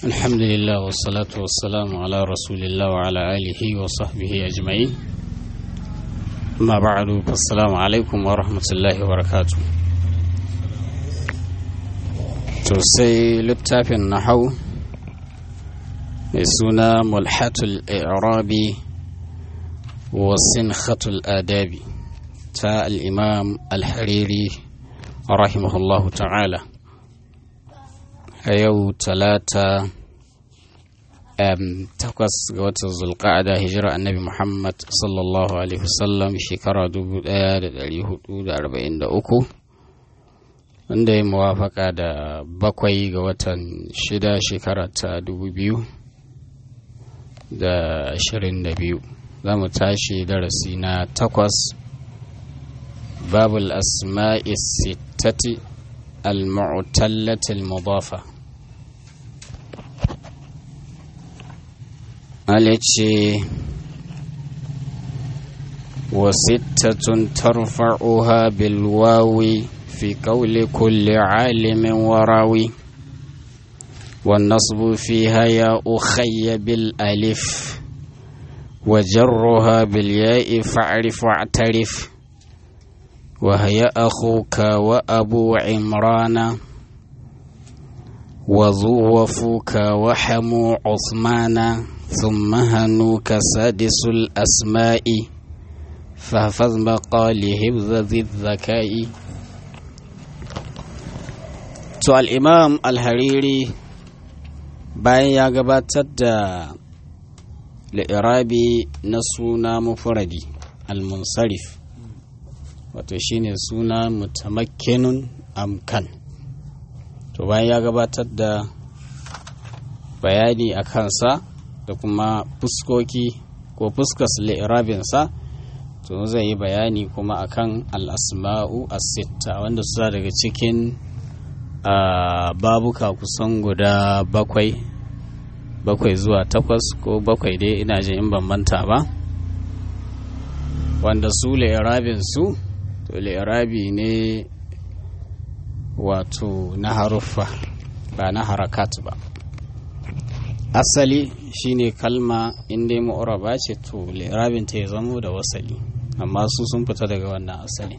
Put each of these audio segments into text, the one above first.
الحمد لله والصلاة والسلام على رسول الله وعلى آله وصحبه أجمعين ما بعد فالسلام عليكم ورحمة الله وبركاته تسي للتافي النحو سنة ملحة الإعراب وسنخة الآداب تا الإمام الحريري رحمه الله تعالى a yau talata takwas ga watan zulqa'ada hijira annabi muhammad sallallahu alaihi wasallam shekara 1443 wanda ya muwafaka da bakwai ga watan shida shekara ta 2022 za mu tashi darasi na takwas babul asma'i sittati المعتلة المضافة التي وستة ترفعها بالواو في قول كل عالم وراوي والنصب فيها يا أخي بالألف وجرها بالياء فاعرف واعترف وهي أخوك وأبو عمران وذو وفوك وحمو عثمان ثم هنوك سادس الأسماء فاحفظ مقاله ذي الذكاء to al'imam al-hariri bayan ya gabatar da li'irabi na suna mufuradi al-munsarif wato shine suna mutamakkinun amkan to bayan ya gabatar da bayani a kansa da kuma fuskoki ko fuskas li'irabinsa to zai yi bayani kuma akan al'asma'u as-sitta wanda suna daga cikin babuka kusan guda bakwai bakwai zuwa takwas ko bakwai dai ina jin in ban manta ba wanda su li'irabin su to li'irabi ne wato na haruffa ba na harakat ba asali shine kalma inda ma'uraba ce to li'irabin ta ya zamo da wasali amma su sun fita daga wannan asali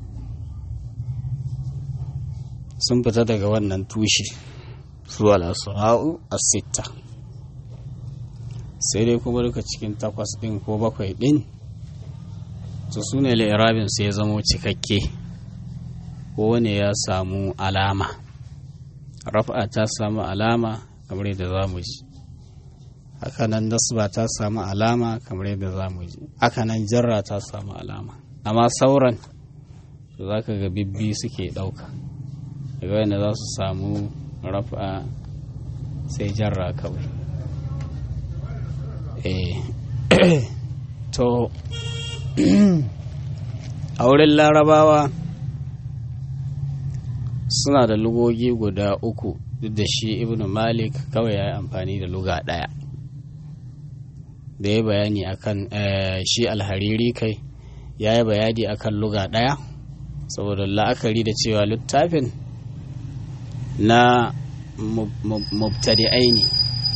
sun fita daga wannan tushe su al'asu'a'u as-sitta sai dai kuma duka cikin takwas din ko bakwai din to su ne li'irabin sai ya zamo cikakke kowane ya samu alama rafa ta samu alama kamar yadda za mu ji hakanan nasba ta samu alama kamar yadda za mu ji hakanan jarra ta samu alama amma sauran to za ka ga bibbi suke ɗauka daga wanda za su samu rafa sai jarra kawai to a wurin larabawa suna da lugogi guda uku duk da shi ibn malik kawai ya yi amfani da luga ɗaya da ya bayani akan shi alhariri kai ya yi bayani akan luga ɗaya saboda la'akari da cewa littafin na mubtadi'ai ne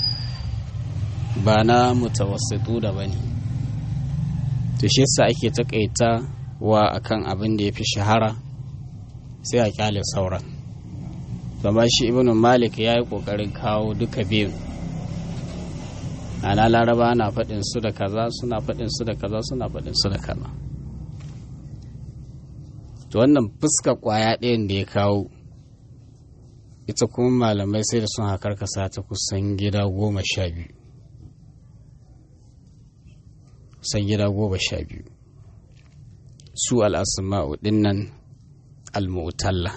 ba na mutawassitu da ba ne to shi yasa ake takaita wa akan abin da ya fi shahara sai a kyale sauran zama shi ibn malik ya yi kokarin kawo duka biyun ana laraba na faɗin su da kaza suna faɗin su da kaza suna faɗin su da kaza to wannan fuska kwaya ɗayan da ya kawo ita kuma malamai sai da sun hakar kasa ta kusan gida goma sha biyu san gida goma sha biyu su al'asma'u dinnan al-mu'talla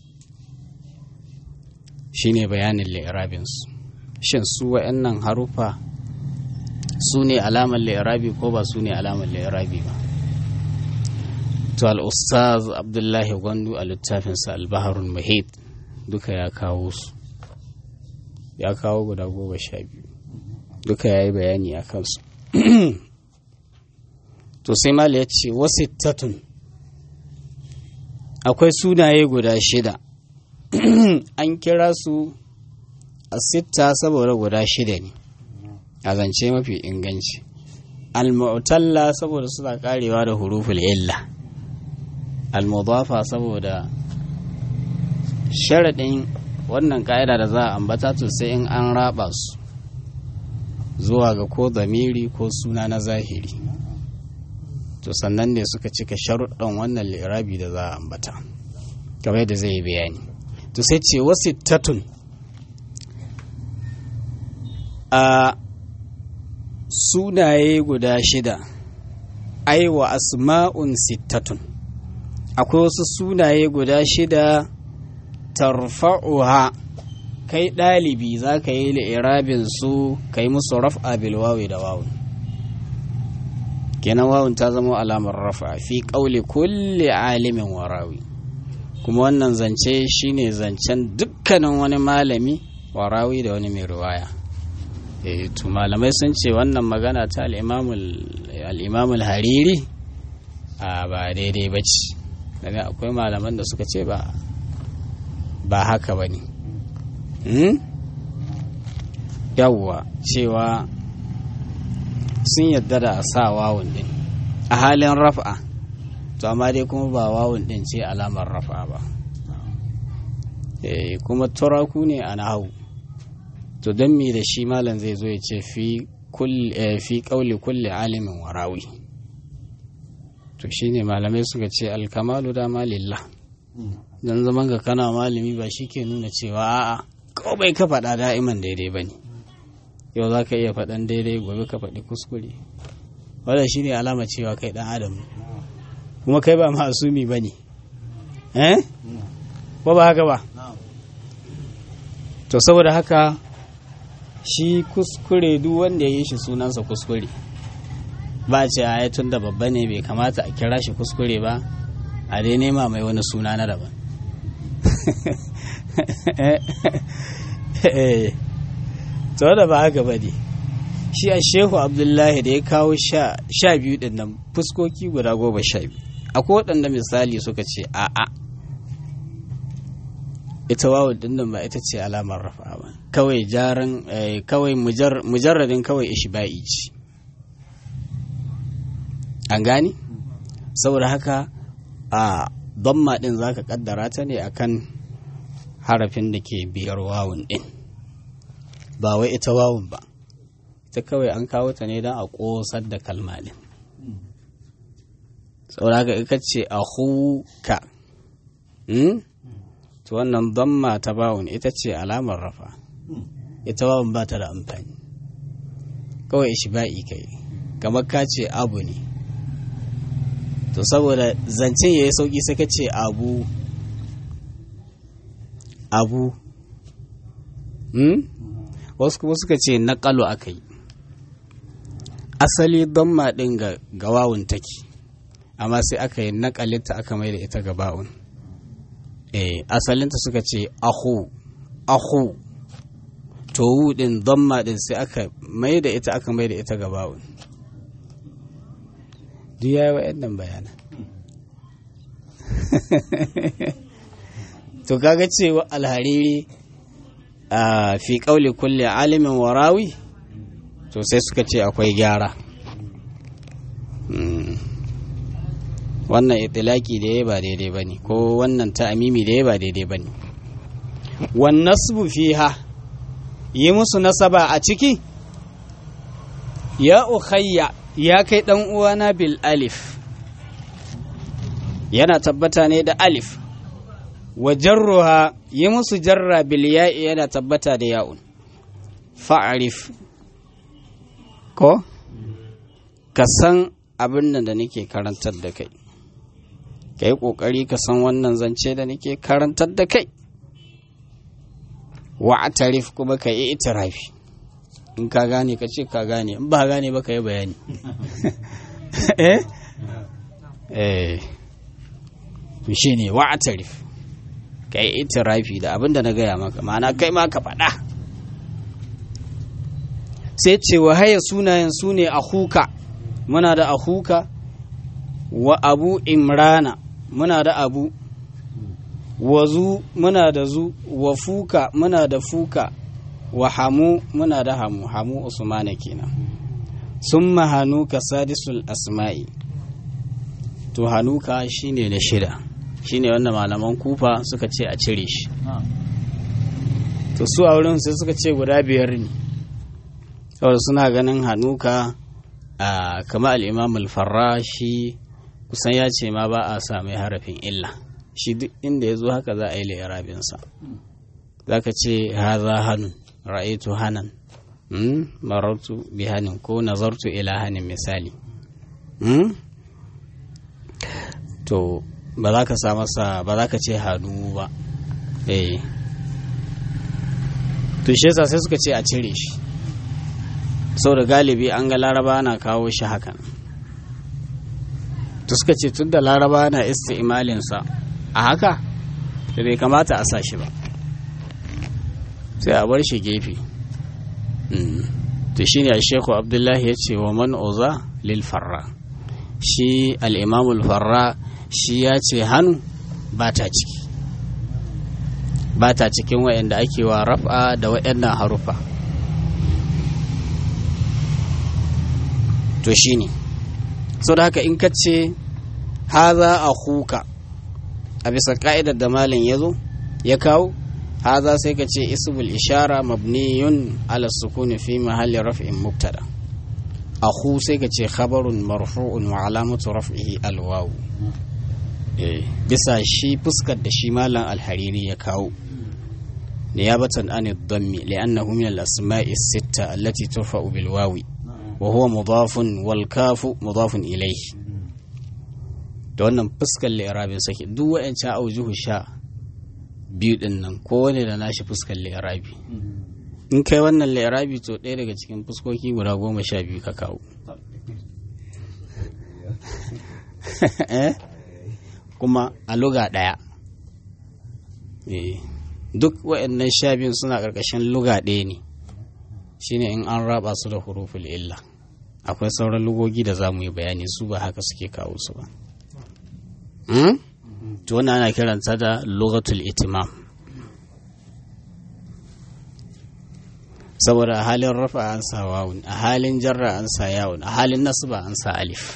shi ne bayanin li'irabinsu shin su wa'annan harufa su ne alamar li'irabi ko ba su ne alamar li'irabi ba to al'ustaz abdullahi gwandu a littafinsa al-baharun muhit duka ya kawo su ya kawo guda goma sha biyu duka ya yi bayani a kansu to sai mal ya ce wasu tatun akwai sunaye guda shida an kira su sitta saboda guda shida ne a zance mafi inganci al-mu'talla saboda suna karewa da huruful illa al-mudafa saboda sharaɗin wannan ka'ida da za a ambata to sai in an raba su zuwa ga ko zamiri ko suna na zahiri to sannan ne suka cika sharuɗan wannan lirabi da za a ambata kamar yadda zai yi bayani to sai ce wasu tatun a sunaye guda shida ai wa asma'un sittatun akwai wasu sunaye guda shida tarfa'uha kai ɗalibi za ka yi li'irabin su ka yi musu raf'a bil wawi da wawun kenan wawun ta zama alamar raf'a fi ƙauli kulli alimin warawi kuma wannan zance shine zancen dukkanin wani malami warawi da wani mai riwaya e, to malamai sun ce wannan magana ta al'imamul hariri a ba daidai ba ce akwai malaman da suka ce ba ba haka ba ne yawwa cewa sun yadda da a sa wawun din a halin raf'a to amma dai kuma ba wawun din ce alamar raf'a ba kuma turaku ne a nahawu to don me da shi malam zai zo ya ce fi kauli kulli alimin warawi to shine malamai suka ce alkamalu da malillah don zaman ga kana malami ba shi ke nuna cewa a'a kawai bai ka faɗa da'iman daidai ba ne yau za ka iya faɗan daidai gobe ka faɗi kuskure wadda shi ne alama cewa kai ɗan adam kuma kai ba masumi ba ne eh ba ba haka ba to saboda haka shi kuskure duk wanda ya yi shi sunansa kuskure ba ce a tun da babba ne bai kamata a kira shi kuskure ba a dai nema mai wani suna na daban to da ba haka ba ne shi a shehu abdullahi da ya kawo sha biyu din nan fuskoki guda goma sha biyu akwai waɗanda misali suka ce a'a ita wawul din nan ba ita ce alamar rafa ba kawai jaran kawai mujarradin kawai ishba'i ce an gani saboda haka a damma din zaka kaddara ta ne akan harafin da ke biyar wawun din ba wai ita wawun ba ita kawai an kawo ta ne don a ƙosar da kalma din saboda haka ika ce a huka to wannan damma ta bawun ita ce alamar rafa ita wawun ba ta da amfani kawai ishba'i kai kamar ka ce abu ne to saboda zancen ya yi sauƙi sai ka ce abu abu hmm? wasu kuma suka ce naƙalu aka yi asali don maɗin ga gawawun take amma sai aka yi naƙalinta aka mai da ita ga ba'un eh asalinta suka ce ahu ahu to ɗin don maɗin sai aka mai da ita aka mai da ita ga ba'un duk ya yi wa'annan bayanan to kaga cewa alhariri a fi kauli kulle alimin warawi to sai suka ce akwai gyara wannan itilaki da ya ba daidai ba ne ko wannan ta'amimi da ya ba daidai ba ne wannan fiha yi musu nasaba a ciki ya ukhayya ya kai ɗan uwana bil alif yana tabbata ne da alif wa jarruha yi musu jarra bil ya'i yana tabbata da ya'un fa'arif ko ka san abin nan da nake karantar da kai ka yi ƙoƙari ka san wannan zance da nake karantar da kai wa tarif kuma ka yi itirafi in ka gane ka ce ka gane in ba gane ba ka yi bayani eh eh shi ne wa tarif ka yi itirafi da abin da na gaya maka ma'ana kai ma ka faɗa sai ce wa haya sunayen su ne ahuka muna da ahuka wa abu imrana muna da abu wa zu muna da zu wa fuka muna da fuka wa hamu muna da hamu hamu usmana kenan summa hanuka sadisul asma'i to hanuka shine na shida shine wanda malaman kufa suka ce a cire shi to su a wurin sai suka ce guda biyar ne saboda suna ganin hanuka a kama al'imam al-farra shi kusan ya ce ma ba a sa mai harafin illa shi duk inda ya zo haka za a yi lairabinsa za ka ce haza hannun ra'aitu hanan marartu bi hanin ko nazartu ila hanin misali to ba za ka sa masa ba za ka ce hannu ba eh to shi yasa sai suka ce a cire shi da galibi an ga laraba na kawo shi hakan to suka ce tun da laraba na isti'malinsa a haka da bai kamata a sa shi ba sai a bar shi gefe to shine a sheku abdullahi ya ce wa man oza lil farra shi al'imamul farra shi ya ce hannu ba ta ciki ba ta cikin wa'anda ake wa raf'a da wa'annan harufa to shi ne sau da haka in ka ce haza a huka a bisa ka'idar da malin ya zo ya kawo haza sai ka ce isbul ishara mabniyun ala sukuni fi mahalli raf'in mubtada ahu sai ka ce khabarun marfu'un wa alamatu raf'ihi alwawu bisa shi fuskar da shi malam alhariri ya kawo niyabatan an ad-dammi li'annahu min al-asma'i as-sitta allati turfa'u bil wawi wa huwa mudafun wal kafu mudafun ilayhi da wannan fuskar li'irabin sake duk wa'ancan aujuhu sha biyu din nan kowane da nashi fuskar li'irabi in kai wannan li'irabi to ɗaya daga cikin fuskoki guda goma sha biyu ka kawo kuma a luga ɗaya duk wa'annan sha biyun suna ƙarƙashin luga ɗaya ne shine in an raba su da huruful illa akwai sauran lugogi da za mu yi bayani su ba haka suke kawo su ba to wannan ana kiranta da lugatul itimam saboda a halin rafa an sa wawun a halin jarra an sa yawun a halin nasba an sa alif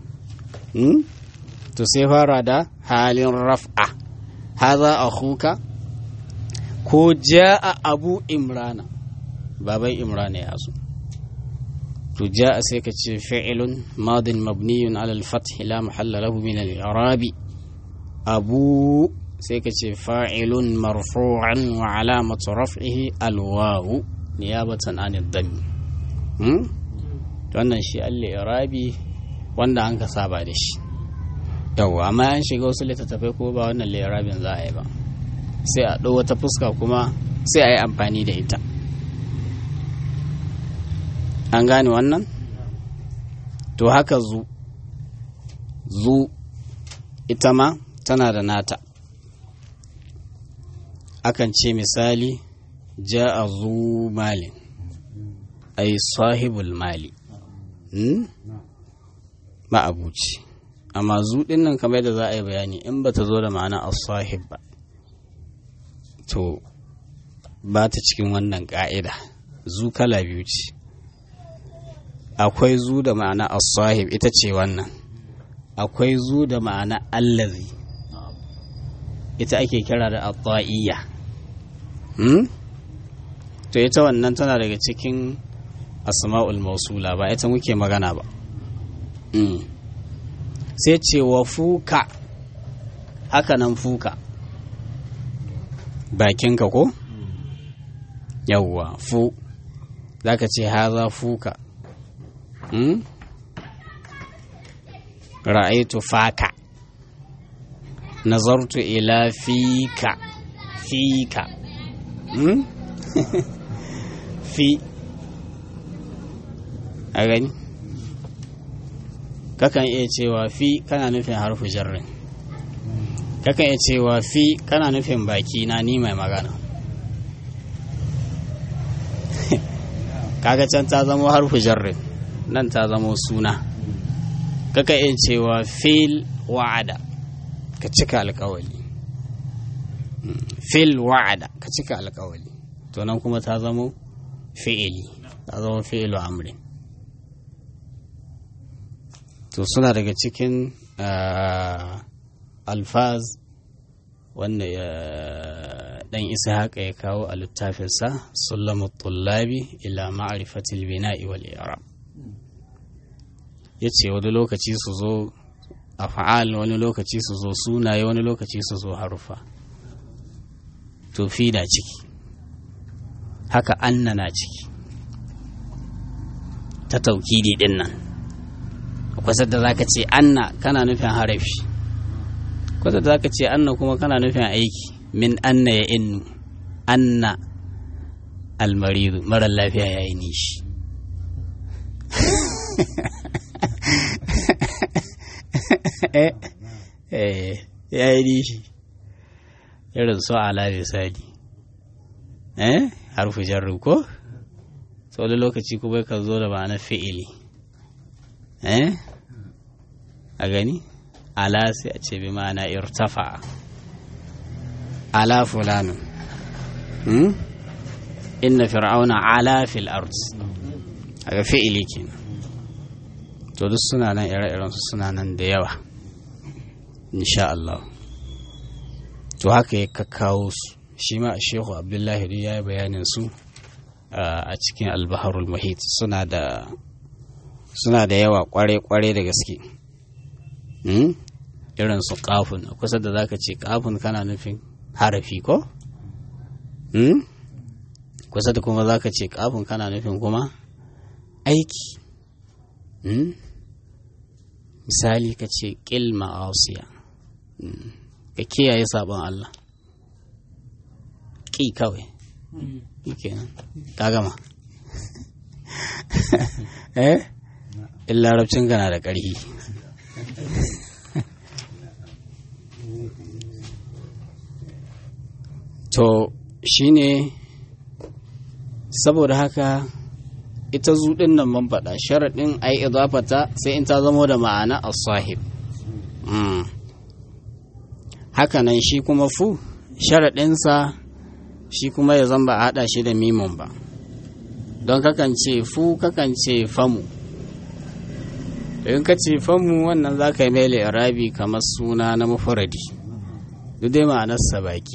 to sai fara da halin raf'a haza akhuka ko ja'a abu imrana baban imrana ya zo to ja'a sai ka ce fi'ilun madin mabniyun ala al-fath la mahalla lahu min al-i'rabi abu sai ka ce fa'ilun marfu'an wa alamatu raf'ihi al-wawu niyabatan an ad-dam hmm to wannan shi al-i'rabi wanda an ka saba da shi yawa amma an shiga wasu littattafai ko ba wannan li'irabin za a yi ba sai a ɗau wata fuska kuma sai a yi amfani da ita an gane wannan to haka zu zu ita ma tana da nata akan ce misali ja'a zu malin ai sahibul mali ma'abuci amma zu nan kamar yadda za a yi bayani in ba ta zo da ma'ana as-sahib ba to ba ta cikin wannan ƙa'ida zu kala biyu ce akwai zu da ma'ana as-sahib ita ce wannan akwai zu da ma'ana allazi ita ake kira da at-ta'iyya hmm? to ita wannan tana daga cikin asma'ul mausula ba ita muke magana ba hmm. sai ce wa fuka haka nan fuka bakinka ko yawwa fu za ka ce haza fuka hmm? ra'aitu faka nazartu ila fika fika hmm? fi a gani kakan iya cewa fi kana nufin harfu jarrin kakan iya cewa fi kana nufin baki na ni mai magana kaga can ta zamo harfu jarrin nan ta zamo suna kakan iya cewa fil wa'ada ka cika alkawali fil wa'ada ka cika alkawali to nan kuma ta zamo fi'ili ta zama fi'ilu amrin to suna daga cikin alfaz wanda ya dan isa haka ya kawo a littafinsa sullamu tullabi ila ma'arifatil bina'i wal i'rab yace wani lokaci su zo a fa'al wani lokaci su zo sunaye wani lokaci su zo harufa to fi na ciki haka anna na ciki ta taukidi din nan kwasar da zaka ce anna kana nufin harafi kwasar da zaka ce anna kuma kana nufin aiki min anna ya innu anna almaridu marar lafiya ya yi nishi ya yi nishi irin su ala misali eh harfu jarru ko sau da lokaci kuma ka zo da ma'ana fi'ili eh a gani ala sai a ce bi ma'ana irtafa ala fulanu hmm? inna fir'auna ala fil ard aga fi'ili kenan to duk suna nan ire-iren su suna nan da yawa insha Allah to haka ya kakkawo su shi ma shehu abdullahi duk ya yi bayanin su a cikin albaharul muhit suna da suna da yawa kware-kware da gaske irin su kafin a kusa da zaka ce kafin kana nufin harafi ko kusa da kuma zaka ce kafin kana nufin kuma aiki misali ka ce ƙil ma'asiya ka kiyaye sabon Allah ƙi kawai kenan ka gama eh in larabcin gana da ƙarfi to shine saboda haka ita zuɗin nan man faɗa sharaɗin ai idafata sai in ta zamo da ma'ana as-sahib haka nan shi kuma fu sharaɗinsa shi kuma ya zan ba a haɗa shi da mimon ba don kakan ce fu kakan ce famu in ka ce famu wannan za ka yi mai arabi kamar suna na mafaradi duk dai ma'anarsa baki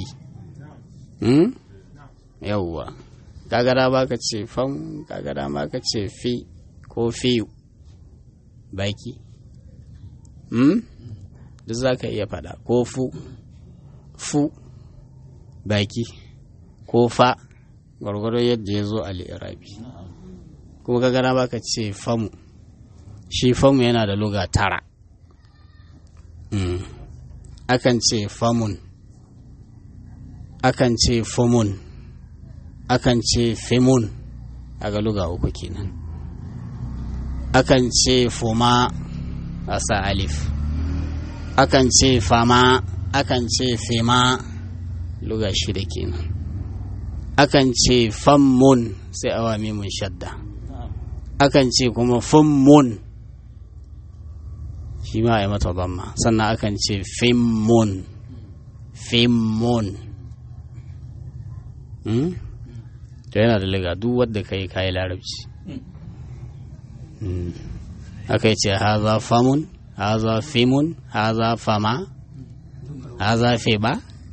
yauwa kagara ba ka ce fam kagara ma ka ce fi ko fiyu baki duk za ka iya faɗa ko fu fu baki ko fa gwargwaro yadda ya zo a li'irabi kuma ka gana baka ce famu shi famu yana da luga tara akan ce famun akan ce fumun akan ce fimun a ga luga uku kenan akan ce fuma a sa alif akan ce fama akan ce fima luga shida kenan akan ce fammun sai awa mimun shadda akan ce kuma fummun shi ma a yi mata zamma sannan akan ce fimmun fimmun to yana da liga duk wadda ka yi kayi larabci aka ce haza famun haza fimun haza fama haza fiba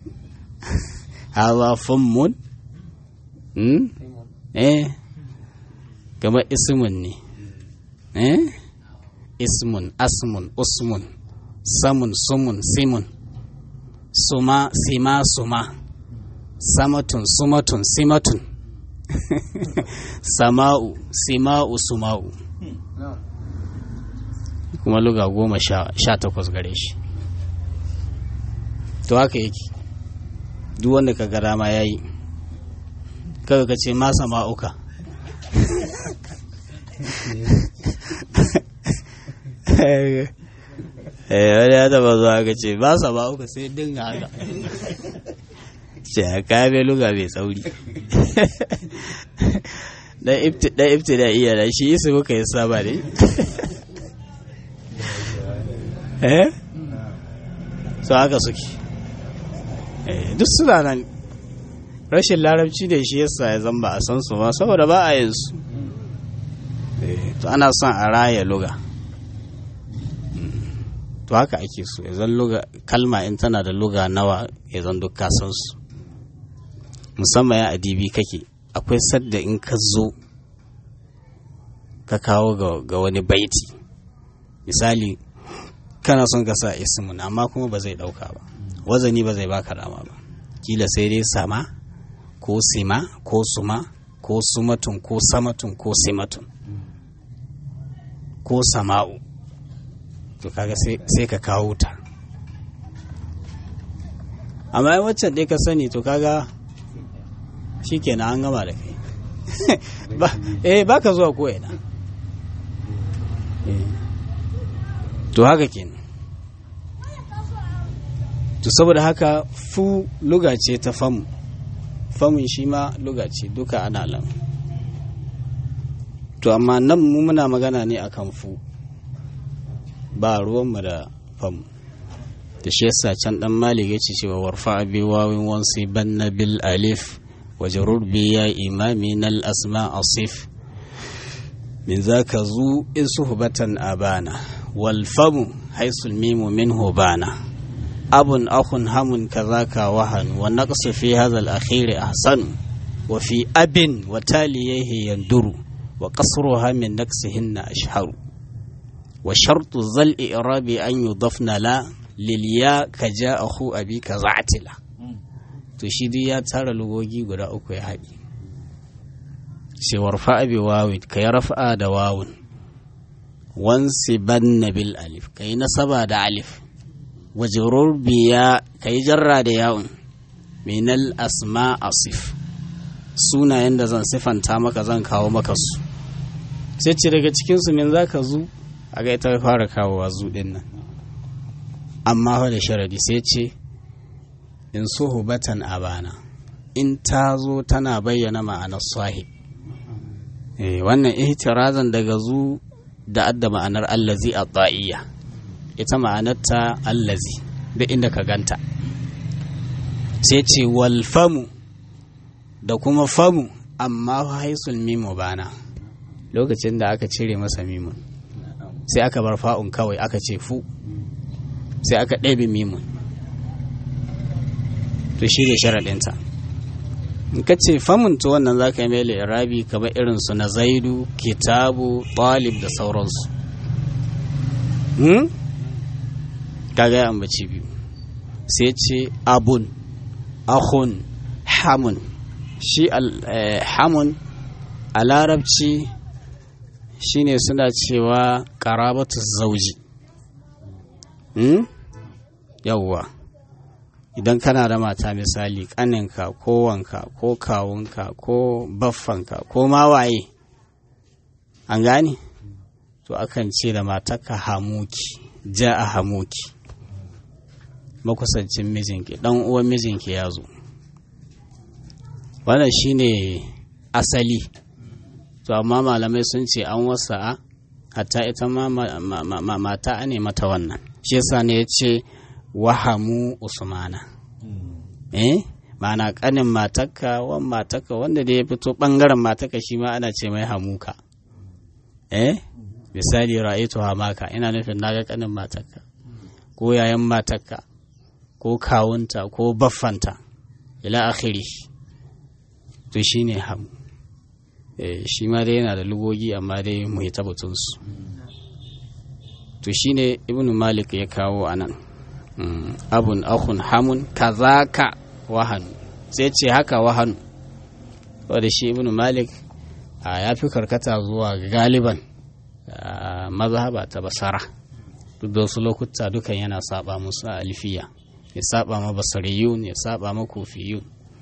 haza fummun eh kamar ismun ne eh ismun asmun usmun samun sumun simun suma sima suma samatun sumatun simatun sama'u sima'u suma'u kuma luga goma sha takwas gare shi to haka yake duk wanda ka ga dama ya yi kaga ka ce ma sama'uka wani ya taba zuwa ka ce ba sama'uka sai dinga haka ce a kame luga mai tsauri dan ifti da iya da shi su muka yi saba ne eh so haka suke duk suna nan rashin larabci da shi yasa ya zamba a san su ba saboda ba a yin su to ana son a raya luga to haka ake so ya zan luga kalma in tana da luga nawa ya zan duk ka san su musamman ya adibi kake akwai sadda in ka zo ka kawo ga wani baiti misali kana son ka sa ismin amma kuma ba zai dauka ba wazani ba zai baka dama ba kila sai dai sama ko sima ko suma ko sumatun ko samatun ko simatun ko sama'u to kaga sai ka kawo ta amma waccan dai ka sani to kaga shi kenan an gama da kai eh ba ka zuwa ko ina to haka kenan to saboda haka fu luga ce ta famu famun shi ma luga ce duka ana lam to amma nan mu muna magana ne akan fu ba ruwanmu da famu da shi yasa can dan malik ya ce cewa warfa bi wawin wansi banna bil alif wajarur bi ya imami nal asma asif min zaka zu in suhbatan abana wal famu haisul mimu minhu bana abun akhun hamun kazaka wahan wa naqsu fi hadha al akhir ahsan wa fi abin wa taliyahi yanduru wa qasruha min naqsihinna ashharu wa shartu zal i'rabi an yudafna la liliya ka ja a hu abi ka za'atila to shi duk ya tara lugogi guda uku ya haɗi sai warfa abi wawin ka yi rafa'a da wawun wansi ban bil alif ka yi nasaba da alif wajerur biya ka yi jarra da yawun minal asma asif sunayen da zan sifanta maka zan kawo maka su sai ce daga cikinsu min za ka zu a ga ita fara kawowa zu ɗin nan amma da sharadi sai ce in suhubatan abana in ta zo tana bayyana ma'anar sahib eh wannan ihtirazan daga zu da adda ma'anar allazi a ta'iyya ita ma'anar ta allazi da inda ka ganta sai ce wal famu da kuma famu amma haisul mimu bana lokacin da aka cire masa mimun sai aka bar fa'un kawai aka ce fu sai aka ɗabe mimun to shi ne sharaɗinta in ka ce famunta wannan za ka yi mai irabi kamar irinsu na zaidu kitabu ɗalib da sauransu kaga ya ambaci biyu sai ce abun ahun hamun shi hamun a larabci shine suna cewa ƙarabatu zauji yawwa idan kana da mata misali ƙaninka ko wanka ko kawunka ko baffanka ko mawaye an gane to akan ce da matarka hamuki ja a hamuki makusancin mijinki ɗan uwan mijinki ya zo wannan shine asali to amma malamai sun ce an wasa hatta ita ma mata ne mata wannan shi yasa ne ya ce wahamu usmana eh ma'ana kanin matakka wan matakka wanda da ya fito bangaren matakka shi ma ana ce mai hamuka eh misali ra'aytu hamaka ina nufin naga kanin matakka ko yayan matakka ko kawunta ko baffanta ila akhiri to shine hamu eh shi ma dai yana da lugogi amma dai mu yi tabbatunsu to shine ibnu malik ya kawo anan abun akun hamun kazaka wahanu sai ce haka wahanu wadda shi ibn malik ya fi karkata zuwa galiban mazhaba ta basara duk da wasu lokuta dukan yana saba musu a alfiya ya saba ma basariyun ya saba ma kufiyun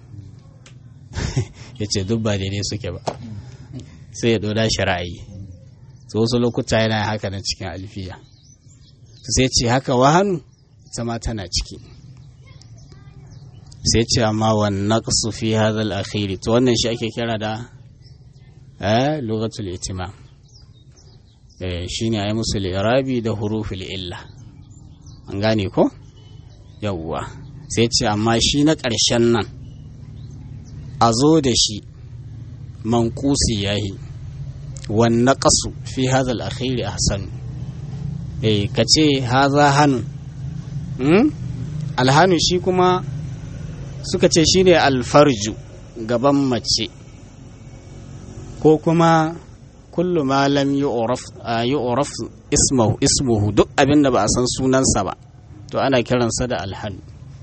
ya ce duk ba daidai suke ba sai ya doda shi ra'ayi wasu lokuta yana haka na cikin alfiya sai ce haka wahanu ita tana ciki sai ce amma wannan su fi hadal akhiri to wannan shi ake kira da eh lugatul itima eh shine ayi musu irabi da huruful illa an gane ko yawwa sai ce amma shi na ƙarshen nan a zo da shi mankusi yayi wannan ƙasu fi hazal akhiri ahsanu eh ka ce haza hannu alhanu shi kuma suka ce shi ne alfarju gaban mace ko kuma kullu ma lam yu'raf ismuhu ismuhu duk abin da ba a san sunansa ba to ana kiransa da alhanu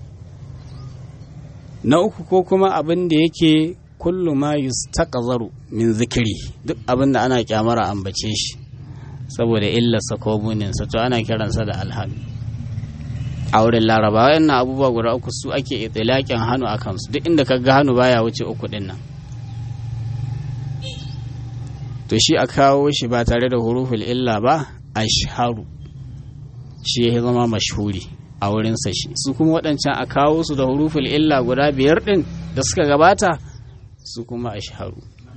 na uku ko kuma abin da yake kullu ma yustaqzaru min zikiri duk abin da ana kyamara ambace shi saboda illarsa ko muninsa to ana kiransa da alhanu a wurin laraba wayannan abubuwa guda uku su ake itilakin hannu a kansu duk inda ka ga hannu baya wuce uku din nan to shi a kawo shi ba tare da huruful illa ba ashharu shi ya zama mashhuri a wurinsa shi su kuma waɗancan a kawo su da huruful illa guda biyar ɗin da suka gabata su kuma ashharu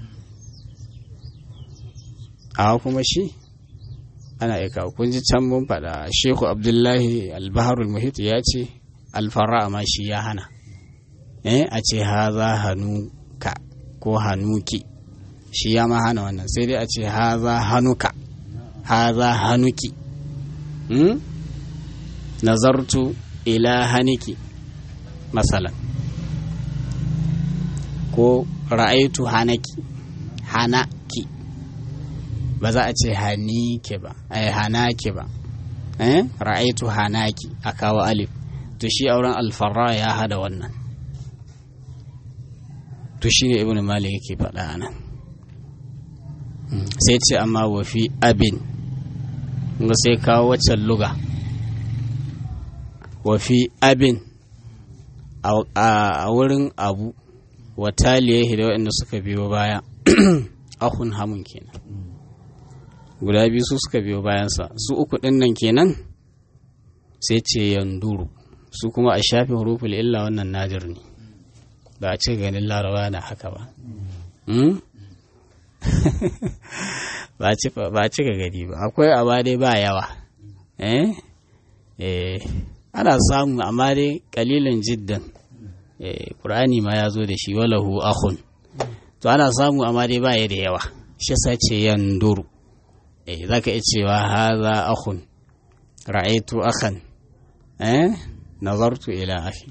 a kuma shi ana iya kawo kun ji can mun faɗa shehu abdullahi albaharul muhit ya ce alfara ma shi ya hana eh a ce haza hanuka ko hanuki shi ya ma hana wannan sai dai a ce haza hanuka haza hanuki hmm? nazartu ila haniki masalan ko ra'aitu hanaki hanaki ba za a ce hanike ba ai hanake ba eh ra'aitu hanaki a kawo alif to shi auren alfarra ya hada wannan to shi ne ibn malik yake faɗa nan sai ce amma wa fi abin ga sai kawo waccan luga wa fi abin a wurin abu wa taliyahi da waɗanda suka biyo baya ahun hamun kenan guda biyu su suka biyo bayansa su uku ɗin nan kenan sai ce yanduru su kuma a shafi huruful illa wannan nadir ne ba a ce ganin laraba na haka ba ba a cika gani ba akwai amma dai ba yawa eh eh ana samu amma dai kalilin jiddan eh qur'ani ma ya zo da shi walahu akhun to ana samu amma dai ba ya da yawa shi sace yanduru eh zaka iya cewa haza akhun ra'aytu akhan eh nazartu ila akhi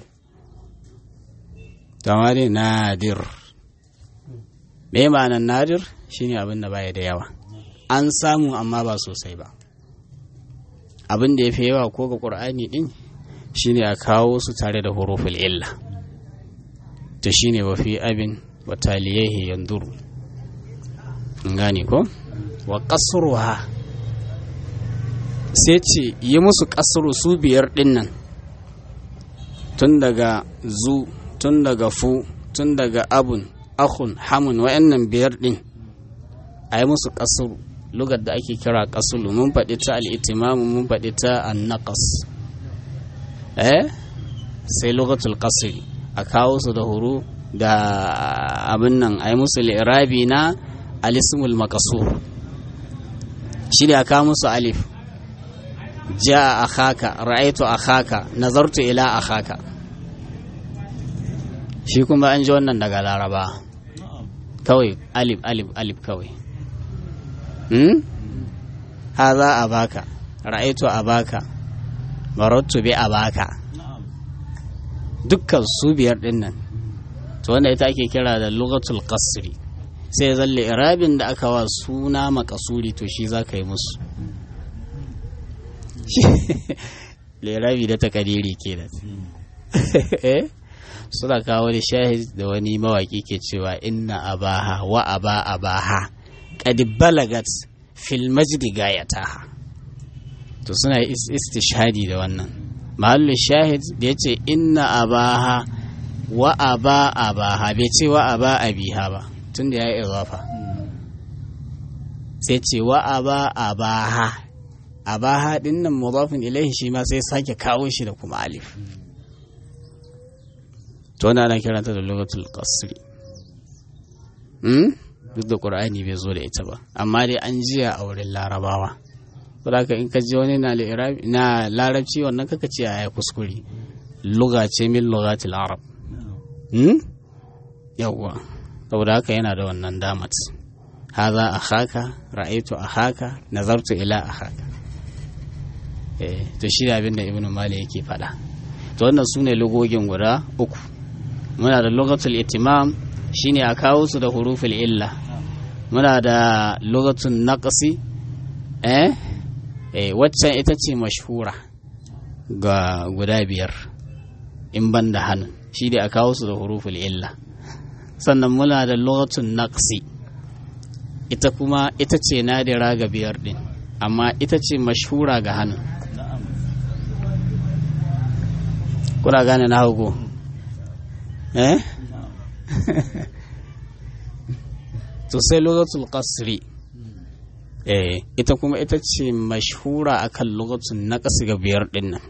tamari nadir me ma'anar nadir shine abin da baya da yawa an samu amma ba sosai ba abin da ya fi yawa ko ga ƙur'ani ɗin shine a kawo su tare da huruful illa ta shine wa fi abin wa taliyahi yanzuru gane ko wa qasruha sai ce yi musu ƙasru su biyar ɗin nan tun daga zu tun daga fu tun daga abun akhun hamun wa'annan biyar ɗin a yi musu ƙasru lugar da ake kira ƙasulu mun faɗi ta al'itimamu mun faɗi ta annaƙas eh sai lugatul ƙasiri a kawo su da huru da abin nan a yi musu li'irabi na alismul makasur shi da aka musu alif ja a haka ra'aitu a haka nazartu ila a haka shi kuma an ji wannan daga laraba kawai alif alif alif kawai haza a baka ra'aitu a baka marattu bi a baka dukkan su biyar din nan to wanda ita ake kira da lugatul qasri sai zalle irabin da aka wa suna makasuri to shi za ka yi musu lirabi da takadiri kenan suna kawo da shahid da wani mawaki ke cewa inna abaha wa aba abaha qad balagat fil majdi gayataha to suna istishhadi da wannan mahallu shahid da yace inna abaha wa aba abaha bai ce wa aba abiha ba tunda ya yi izafa sai ce wa aba abaha abaha din nan mudafin ilaihi shi ma sai sake kawo shi da kuma alif to wannan ana kiranta da lugatul qasri duk da ƙur'ani bai zo da ita ba amma dai an jiya a wurin larabawa saboda in ka ji wani na larabci wannan kaka ce a kuskure luga ce min lugatil arab yawwa saboda haka yana da wannan damat haza a haka ra'aitu a haka nazartu ila a haka eh to shi da abin da ibnu mali yake faɗa to wannan su ne lugogin guda uku muna da lugatul itimam shine a kawo su da huruful illa muna da lugatun naqsi eh eh waccan ita ce mashhura ga guda biyar in ban da hannun shi da a kawo su da huruful illa sannan muna da lugatun naqsi ita kuma ita ce nadira ga biyar din amma ita ce mashhura ga hannun kuna gane na hagu eh to sai lugatul qasri eh ita kuma ita ce mashhura akan lugatun naqsi ga biyar din nan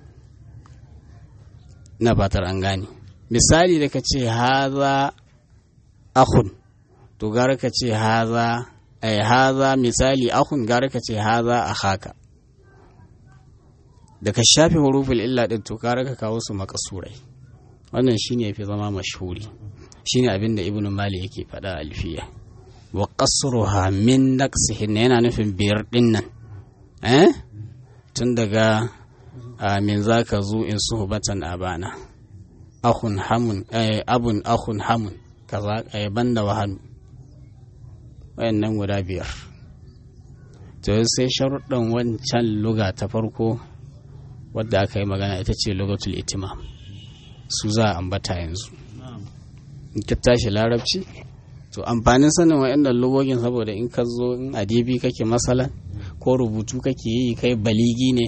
na fatar an gane misali da ka ce haza akhun to gara ka ce haza ai haza misali akhun gara ka ce haza akhaka da ka shafe huruful illa din to gara ka kawo su makasurai wannan shine yafi zama mashhuri shine abin da ibnu mali yake faɗa alfiya wa qasruha min naqsihin yana nufin biyar din nan eh tun daga min zaka zu in suhbatan abana akhun hamun abun akhun hamun kaza banda wahanu wayannan guda biyar to sai sharuɗan wancan luga ta farko wadda aka yi magana ita ce lugatul itimam su za a ambata yanzu in ka tashi larabci to amfanin sanin wayannan lugogin saboda in ka zo in adibi kake masala ko rubutu kake yi kai baligi ne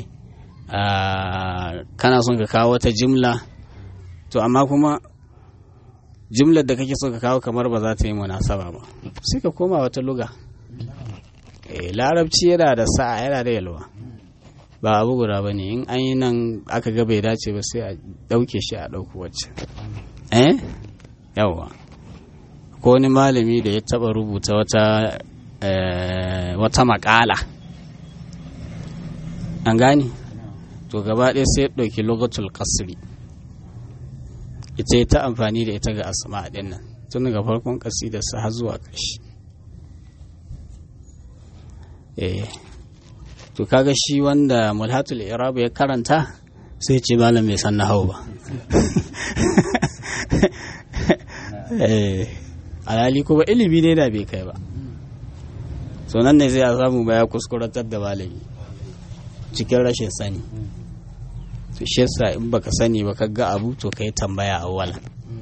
kana son ka kawo wata jimla to amma kuma jimlar da kake so ka kawo kamar ba za ta yi munasaba ba sai ka koma wata luga larabci yana da sa'a yana da yalwa ba abu guda ba ne in an yi nan aka ga bai dace ba sai a ɗauke shi a ɗauku wacce eh yawa ko wani malami da ya taɓa rubuta wata wata makala an gane to gaba ɗaya sai ya ɗauki logatul kasri ita ta amfani da ita ga asma ɗin nan tun daga farkon ƙasidarsa har zuwa ƙarshe eh to kaga shi wanda mulhatul irab ya karanta sai ce malam bai san nahau ba eh alhali kuma ilimi ne da bai kai ba so nan ne zai a samu ba ya kuskuratar da malami cikin rashin sani to shi yasa in baka sani ba ka ga abu to kai tambaya a wala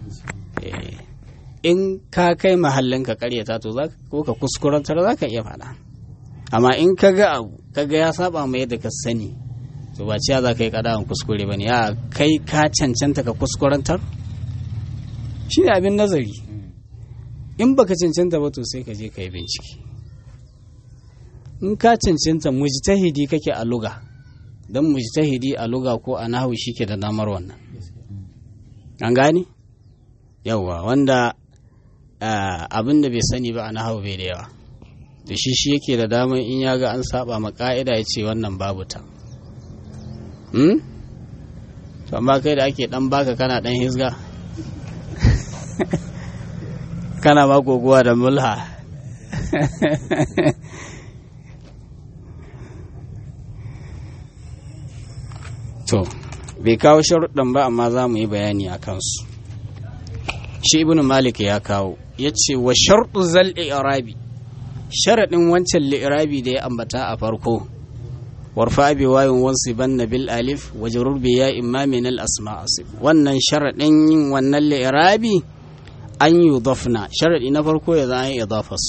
in ka kai mahallin ka karyata to za ko ka kuskurantar za ka iya faɗa amma in ka ga abu ka ga ya saba mai yadda ka sani to ba ciya za ka yi kadawan kuskure ba ne ya kai ka cancanta ka kuskurantar shi ne abin nazari in baka cancanta ba to sai ka je ka yi bincike in ka cancanta mujtahidi kake a luga don mujtahidi a luga ko a nahu ke da damar wannan an gane yawwa wanda abin da bai sani ba a nahu bai da yawa da shi shi yake da damar in ya ga an saba ma ka'ida ya ce wannan babu ta hmm? amma kai da ake dan baka kana dan hisga kana ma goguwa da mulha to bai kawo sharuɗan ba amma za mu yi bayani a kansu shi ibn malik ya kawo ya ce wa sharɗu zal irabi sharaɗin wancan li'irabi da ya ambata a farko warfa bi wayin wansu banna bil alif wa jarur bi ya imma min al asma asif wannan sharaɗin yin wannan li'irabi an yi dafna sharaɗi na farko ya za a yi idafas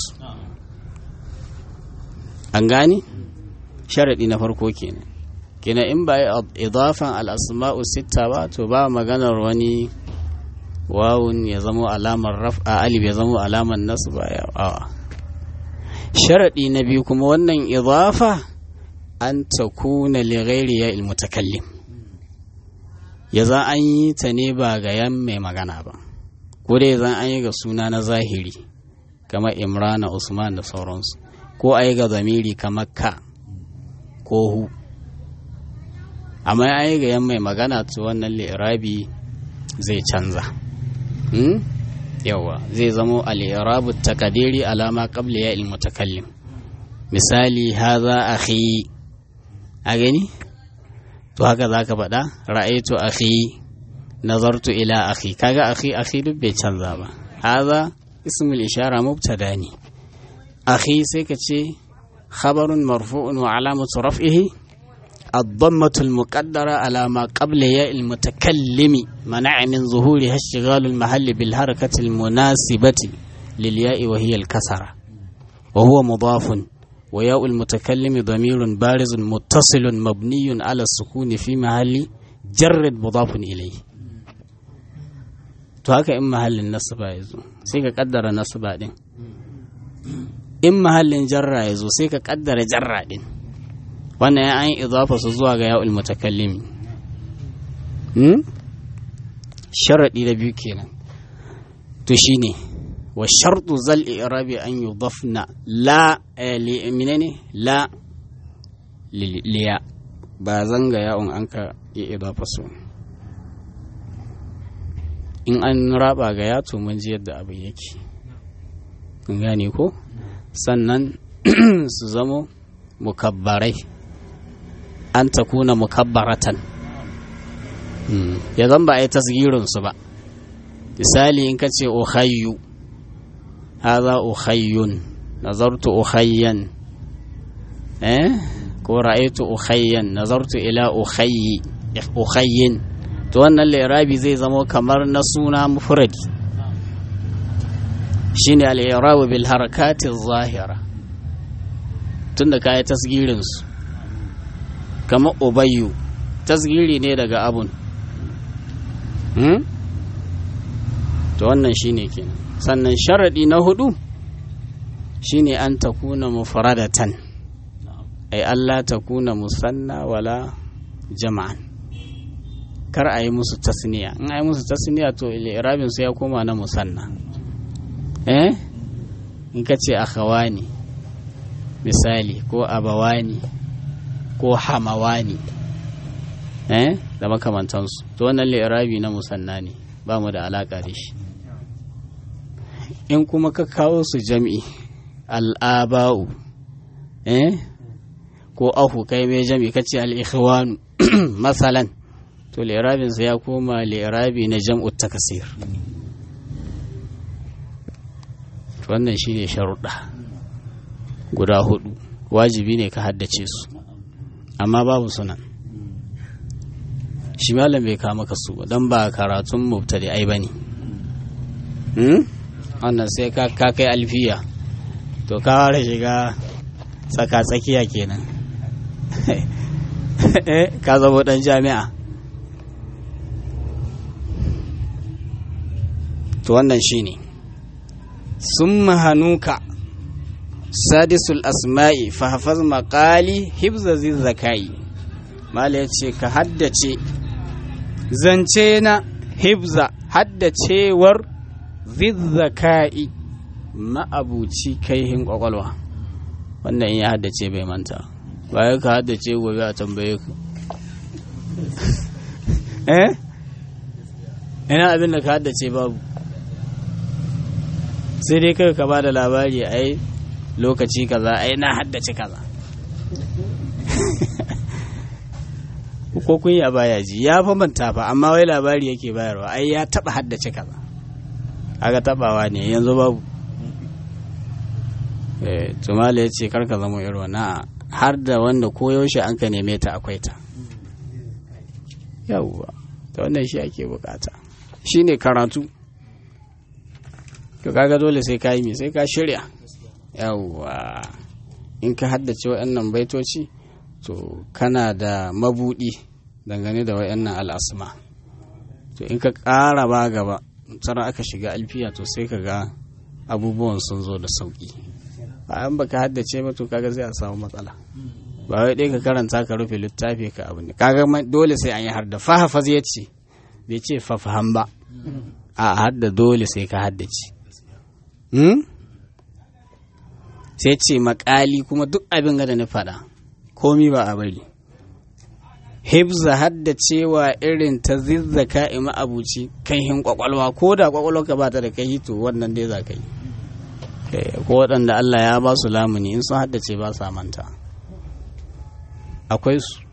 an gane sharaɗi na farko kenan kenan in ba idafan al asma'u sitta ba to ba maganar wani wawun ya zama alamar raf'a alif ya zama alamar nasu ba ya sharaɗi na biyu kuma wannan idafa an ta kuna lighairi ya ilmutakallim ya za an yi ta ne ba ga yan mai magana ba ko dai zan an yi ga suna na zahiri kamar imrana usman da sauransu ko a yi ga zamiri kamar ka ko hu amma an yi ga yan mai magana to wannan li'irabi zai canza yawa zai zamo al-i'rabu takadiri alama qabla ya mutakallim misali haza akhi a gani to haka zaka faɗa ra'aytu akhi nazartu ila akhi kaga akhi akhi duk bai canza ba haza ismul ishara mubtada ne akhi sai ka ce khabarun marfu'un wa alamatu raf'ihi الضمة المقدرة على ما قبل ياء المتكلم منع من ظهورها اشتغال المحل بالحركة المناسبة للياء وهي الكسرة وهو مضاف وياء المتكلم ضمير بارز متصل مبني على السكون في محل جرد مضاف إليه to haka in mahallin nasaba ya zo sai ka kaddara nasaba din in mahallin jarra ya zo sai ka kaddara jarra din wannan ya an idafa su zuwa ga ya'ul mutakallimi hmm? sharaɗi da biyu kenan to shine wa shartu zal i'rabi an yudafna la menene la liya ba zanga ya'un an ka yi idafa su in an raba ga ya to mun ji yadda abin yake kun gane ko sannan su zamo mukabbarai an ta kuna mukabbaratan ya zan ba a yi tasgirinsu ba misali in ka ce uhayyu haza uhayyun nazartu uhayyan eh ko ra'aytu uhayyan nazartu ila uhayyi uhayyin to wannan lirabi zai zama kamar na suna mufradi shine al-i'rabu bil harakati zahira tunda kai tasgirin su kamar ubayyu tasgiri ne daga abun hmm? to wannan shine kenan sannan sharadi na hudu shine an takuna mufradatan ay Allah takuna musanna wala jama'an kar a yi musu tasniya in a yi musu tasniya to irabin su ya koma na musanna eh in ka ce akhawani misali ko abawani ko hamawani eh da makamantansu to wannan li'irabi na musanna ne ba mu da alaka da shi in kuma ka kawo su jam'i al'aba'u eh ko ahu kai mai jam'i ka ce al'ikhwanu masalan to li'irabinsa ya koma li'irabi na jam'u takasir wannan shi ne sharuɗa guda hudu wajibi ne ka haddace su amma babu sunan shi malam bai kama ka su don ba karatun mubtadi ai ba ne wannan sai ka kai alfiya to ka fara shiga tsaka-tsakiya kenan ka zama dan jami'a to wannan shine sun mahanuka sadisul asma'i fahafaz maƙali hibza zakai mala ya ce ka haddace zance na hibza haddacewar zizzakai ma'abuci kaihin kwakwalwa wannan in ya haddace bai manta bayan ka haddace gobe a tambaye ku eh ina abin da ka haddace babu sai dai kai ka ba da labari ai lokaci kaza ai na haddace kaza ko kun yi a baya ji ya fa manta fa amma wai labari yake bayarwa ai ya taba haddace kaza aga tabawa ne yanzu babu eh tumala ya ce karka zama irin na har da wanda koyaushe an ka neme ta akwai ta yawwa ta wannan shi ake bukata shine karatu to kaga dole sai ka yi me sai ka shirya yawwa in ka haddace waɗannan baitoci to kana da mabudi dangane da waɗannan al'asma to in ka ƙara ba gaba tsara aka shiga alfiya to sai ka ga abubuwan sun zo da sauƙi bayan baka haddace ba to kaga zai a samu matsala ba wai dai ka karanta ka rufe littafi ka abu ne kaga dole sai an yi har da fahafaz ya ce bai ce fafaham ba a hadda dole sai ka haddace sai ce makali kuma duk abin da na faɗa komi ba a bari hibza haddacewa irin ta zizzaka ima abuci kaihin kwakwalwa ko da kwakwalwa ka ba ta da kai to wannan dai za ka yi ko waɗanda Allah ya ba su lamuni in sun haddace ba sa manta akwai su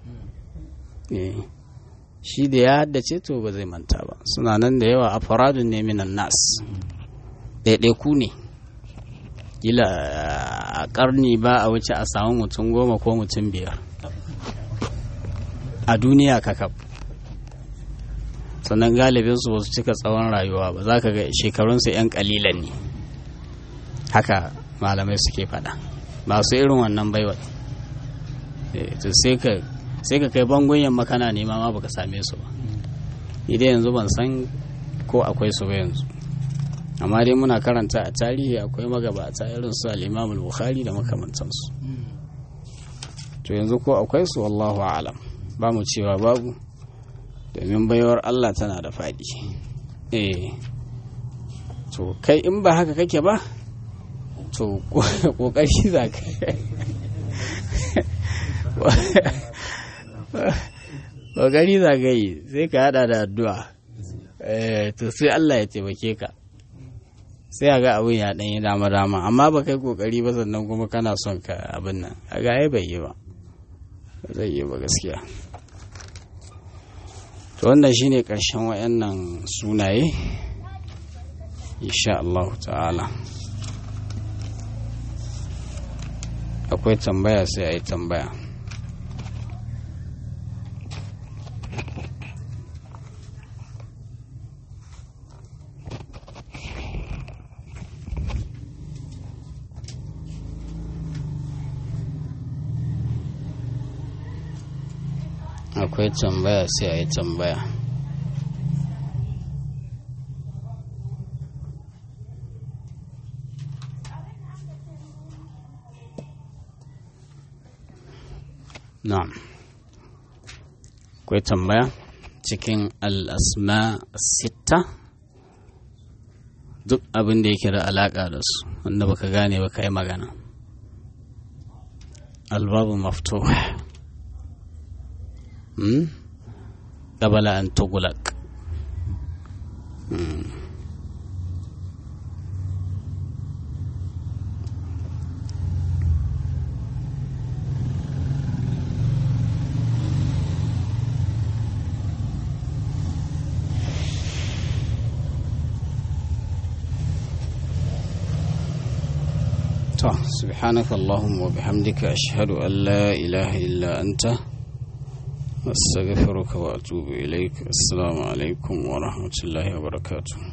shi da ya haddace to ba zai manta ba suna nan da yawa a faradun ne minan nas ɗaiɗaiku ne kila a ƙarni ba a wuce a samu mutum goma ko mutum biyar a duniya kakaf sannan galibinsu ba su cika tsawon rayuwa ba za ka ga shekarunsu 'yan ƙalilan ne haka malamai suke faɗa masu irin wannan baiwa sai ka kai bangon yamma kana nema ma baka same su ba idan yanzu ban san ko akwai su ba yanzu amma dai muna karanta a tarihi akwai magabata irin su al-imam bukhari da makamantansu to yanzu ko akwai su wallahu alam ba mu cewa babu domin baiwar Allah tana da faɗi eh to kai in ba haka kake ba to kokari za ka kokari za ka yi sai ka hada da addu'a to sai Allah ya taimake ka sai a ga abin ya ɗanyi dama dama amma ba kai kokari ba sannan kuma kana son ka abin nan a ga ai bai yi ba zai yi ba gaskiya to wannan shine ƙarshen wayannan sunaye insha Allah ta'ala akwai tambaya sai a yi tambaya akwai tambaya sai a yi tambaya na'am akwai tambaya cikin al'asma sita duk abin da yake da alaƙa da su wanda baka gane ba ka yi magana albabu maftuh قبل أن تغلق سبحانك اللهم وبحمدك أشهد أن لا إله إلا أنت أستغفرك وأتوب إليك السلام عليكم ورحمة الله وبركاته